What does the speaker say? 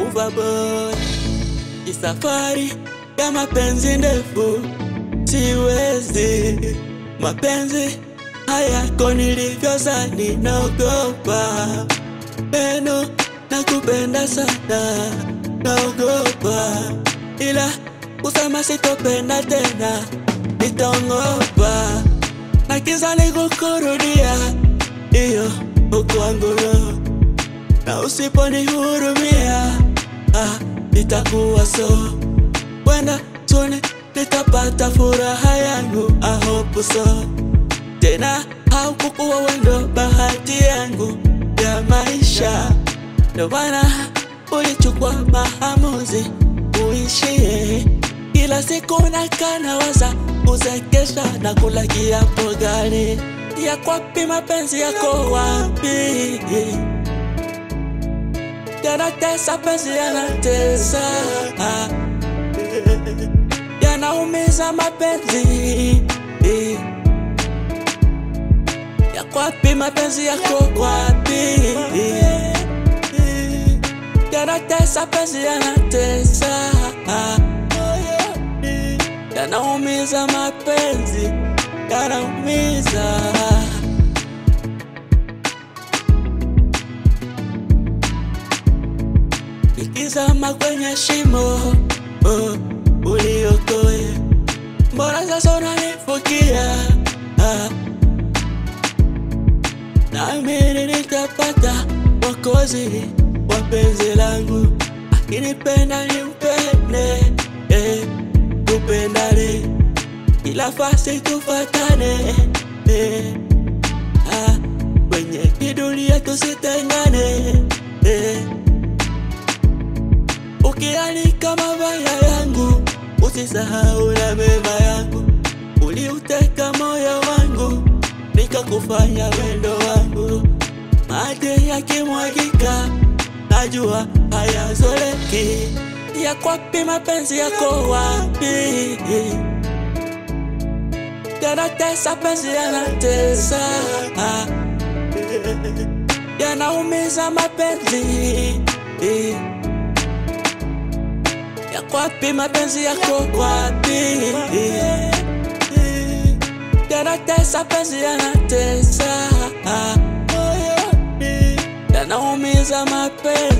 kuva boy. Ni safari ya mapenzi ndefu, siwezi mapenzi hayako nilivyozani, naogopa neno nakupenda sana, naogopa ila kusema sitopenda tena, nitaongopa na kiza nikukurudia iyo ukwangulo na usiponihurumia ah, itakuwa so wenda tuni nitapata furaha yangu I hope so tena haukukuwa wendo bahati yangu ya maisha ndo maana ulichukua maamuzi uishie kila siku nakana waza kuzekesha na kula kiapo gani ya kwapi mapenzi yako wapi yanatesa penzi yanatesa yanaumiza mapenzi ya kwapi mapenzi yako wapi yanatesa penzi yanatesa yanaumiza mapenzi yanaumiza ikizama kwenye shimo oh, uliokoe mbona sasa unanifukia ah. nami nitapata wakozi wa penzi langu akinipenda nimpende eh, tupendane ila fasi tufatane eh, ah, kwenye kidunia tusitengane eh, ukianika mabaya yangu usisahau na mema yangu uliuteka moyo wangu nikakufanya wendo wangu maji yakimwagika najua hayazoleki ya kwapi mapenzi yako wapi yanatesa penzi yanatesa yanaumiza mapenzi ya kwapi mapenzi yako kwapi yanatesa penzi yanatesa yanaumiza mapenzi